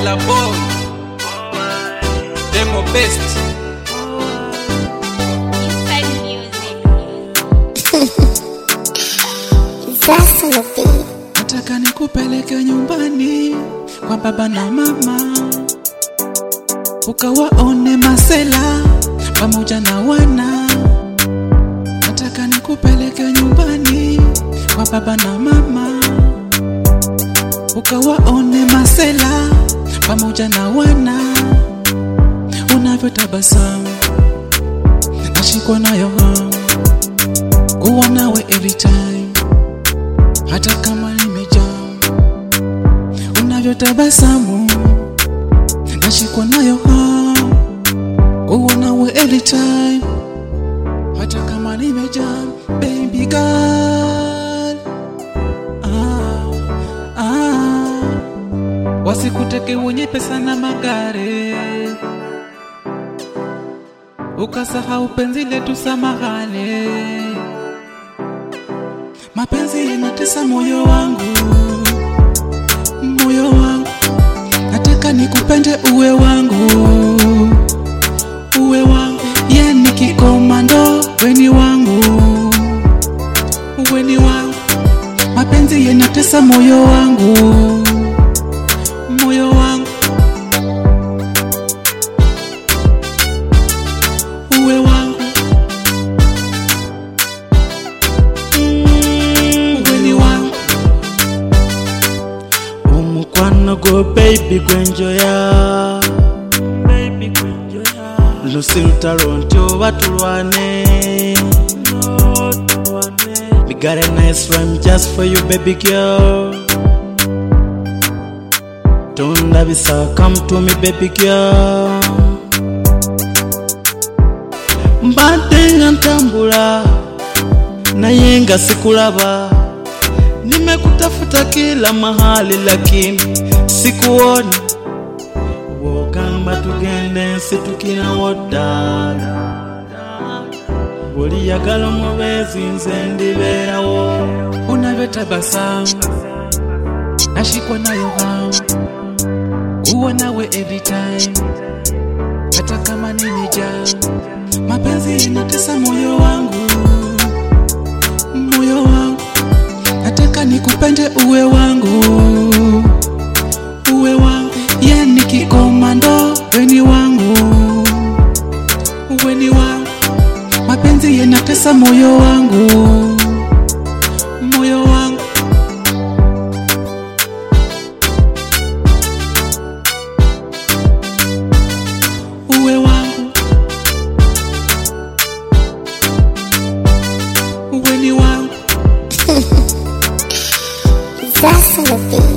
Ella Boy, Demo Best. Inside music. That's on the beat. Nataka nikupeleke nyumbani kwa baba na mama, ukawaone masela pamoja na wana. Nataka nikupeleke nyumbani kwa baba na mama, ukawaone masela pamoja na wana. Unavyotabasamu nashikwa nayo hamu kuwa nawe every time hata kama nimejaa, unavyotabasamu nashikwa nayo hamu kuwa nawe every time, hata kama nimejaa, baby girl. Ah, ah. Wasikuteke wenye pesa na magari, ukasahau penzi letu, samahani mapenzi yanatesa moyo wangu, moyo wangu, nataka nikupende uwe wangu, uwe wangu, yani kikomando, weni wangu, weni wangu, mapenzi yanatesa moyo wangu, moyo wangu, uwe wangu, weni wangu. omukwano gwo baby gwenjoya lusi lutalo nti oba tulwane We got a nice rhyme just for you baby girl tondabisa come to me baby girl mbadde nga ntambula naye nga sikulaba nimekutafuta kila mahali lakini sikuoni wogamba tugende nsi tukinawo ddala buli yagala omubeezi nze ndibeerawo unavyotabasamu nashikwa nayo hamu kuwa nawe every time hata kama nimejaa mapenzi inatesa moyo wangu moyo wangu nataka nikupende uwe wangu uwe wangu yani kikomando weni wangu weni wangu mapenzi yanatesa moyo wangu moyo wangu uwe wangu uwe ni wangu That's on the beat.